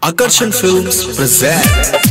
Akarshan Films present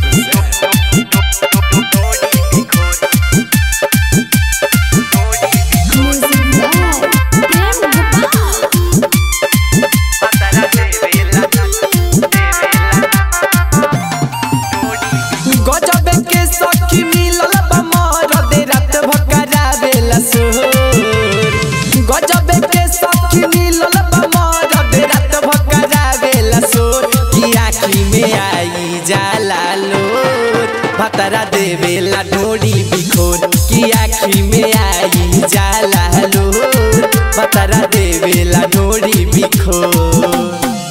गजबे के सखी मिलल बा मरदे रात भकरावेला सोर गजबे के सखी मिलल बा मरदे रात भकरावेला सोर की आँखी में आई जाला लोर भतरा देवेला ढोड़ी बिखोर की आँखी में आई जाला लोर भतरा देवेला ढोड़ी बिखोर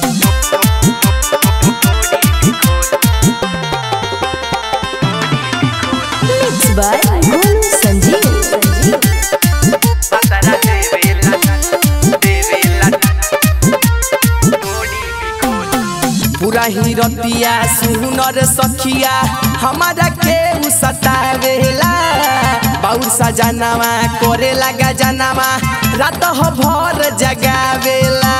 Mixed by Golu Sanjeev. पूरा ही रतिया सुनर सखिया हमारा के उ सतावेला बाउर सजनावा करे लगा जनावा रात हो भर जगावेला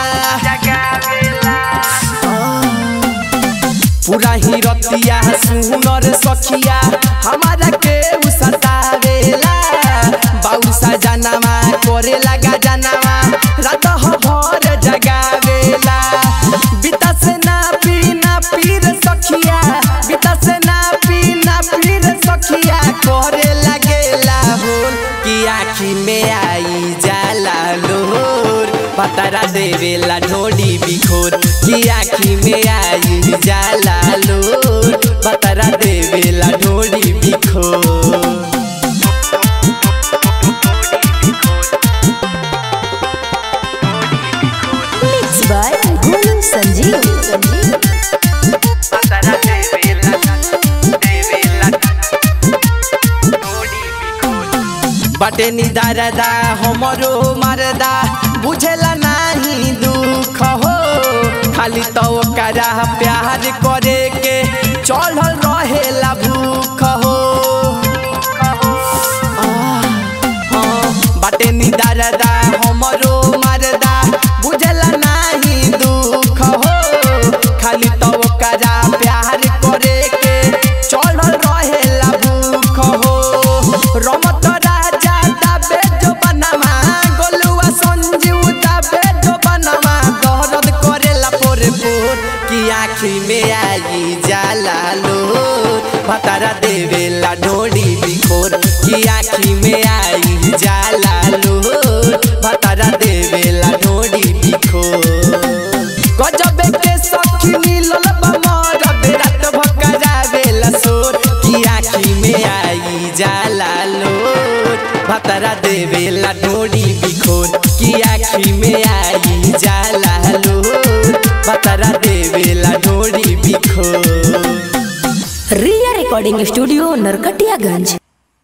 पूरा ही रतिया सुनर सखिया हमारा के उ सतावेला बाउर सजनावा करे लगा जनावा रात हो भर जगावेला बिता से ना पीना पीर सखिया बिता से ना पीना पीर सखिया करे लगेला होल कि आँखी में आई जाला लोर पतरा देवेला ढोडी बिखोर कि आँखी में आई जाला लोर पतरा देवेला ढोडी बिखोर Mixed by Golu Sanjeev. बटे निदारदा हमरो मरदा बुझेला नाही दुख हो खाली तो ओकरा प्यार करे के चढ़ल रहेला भूख हो आह, हाँ, बाटे निदारदा हमरो मरदा बुझेला नाही दुख हो खाली तो ओकरा प्यार करे के चढ़ल रहेला भूख हो रमत राजा दाबे जो बनवा गोलुआ संजीव दाबे जो बनवा दर्द करेला पोरे पोर की आँखी में आई जाला लोर भतारा देवेला ढोड़ी बिखोर की आँखी में आई जाला लोर भतारा देवेला ढोड़ी बिखोर गजबे के सखी मिलल बा मरद रात भकरावेला सोर की आँखी में आई जाला लोर भतरा देवेला ढोड़ी बिखोर की आँखी में आई जाला लोर भतरा देवेला ढोड़ी बिखोर Ria Recording Studio, Narkatiyaganj.